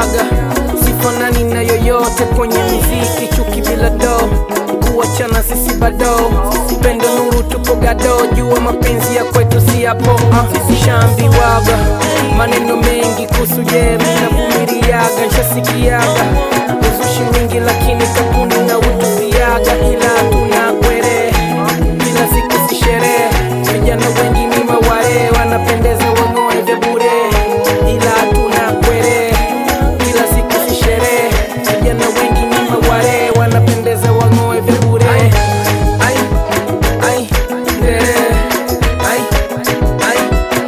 linambiaga sifanani na yoyote kwenye muziki, chuki bila do, kuachana sisi bado, pendo nuru tupo gado, jua mapenzi ya kwetu si yapo. Uh, shambiwaga maneno mengi kuhusu jemi na vumiliaga, nshasikiaga uzushi mwingi, lakini kakuni na utupiaga, ila tuna kwere kila siku si sherehe, vijana wengi ni maware, wanapendeza wang'oe vya bure, ila tuna kwere kila siku si sherehe, vijana wengi ni maware, wanapendeza wang'oe vya bure. Ai, ai, ndere, ai, ai,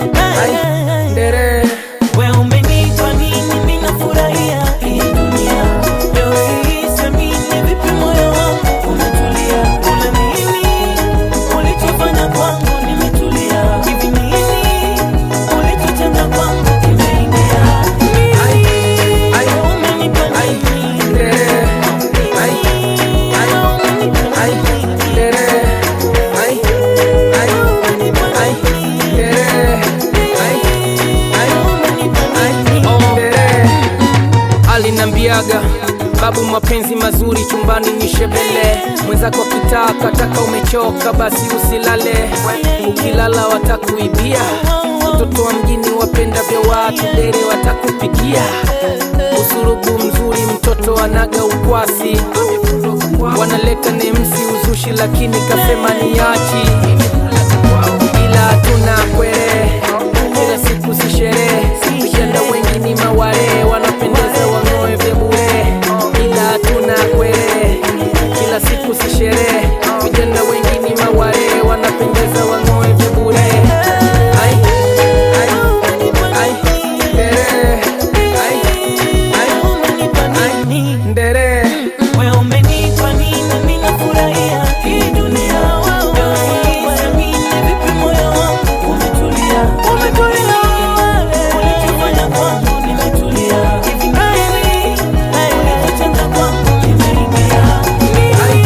ai, ndere. We umenipa nini, mimi nafurahia hii dunia. Leo hii siamini, vipi moyo wangu umetulia. Kuna nini ulichofanya kwangu, nimetulia. Hivi nini ulichotenda kwangu, kimeingia. Ai, ai, Umenipa ai, nini? ndere, ai, ai, ai, ndere, ai, ai, ai, ndere, ai, ai, ai, ndere. alinambiaga babu, mapenzi mazuri chumbani ni shebele, mwenzako akitaka taka umechoka, basi usilale, ukilala watakuibia, watoto wa mjini wapenda vya watu, dere watakupigia, usurubu mzuri, mtoto anaga ukwasi, wanaleta nemsi uzushi, lakini kasema niachi, ila tuna kwere kila siku si sherehe, vijana wengi ni maware, wanapendeza wang'oe vya bure, ila tuna kwere kila siku si sherehe, vijana wengi ni maware, wanapendeza wang'oe vya bure. Ai, ai, ai, ndere, ai, ai, ai, ndere. We umenipa nini, mimi nafurahia hii dunia. Leo hii siamini, vipi moyo wangu umetulia. Umetulia. Ulichofanya kwangu, nimetulia. Hivi nini ulichotenda kwangu, kimeingia. Ai,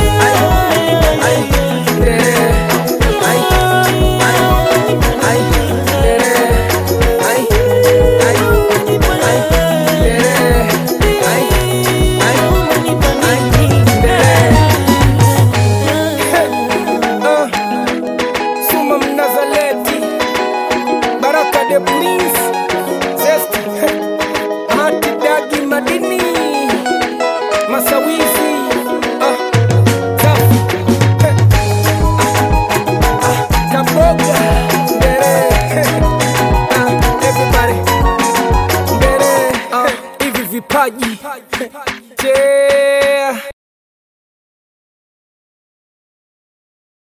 ai, ai, ndere, ai, ai, ai, ndere, ai, ai, ai, ndere, ai, ai, ai, ndere. Ah, Suma Mnazaleti, Baraka de Prince, Zesti, Mati Dagi Madini, Masawizi, ah, Safi, ah, ah, Kaboga, Ndere, ah, everybody, Ndere, ah, hivi vipaji, yeah.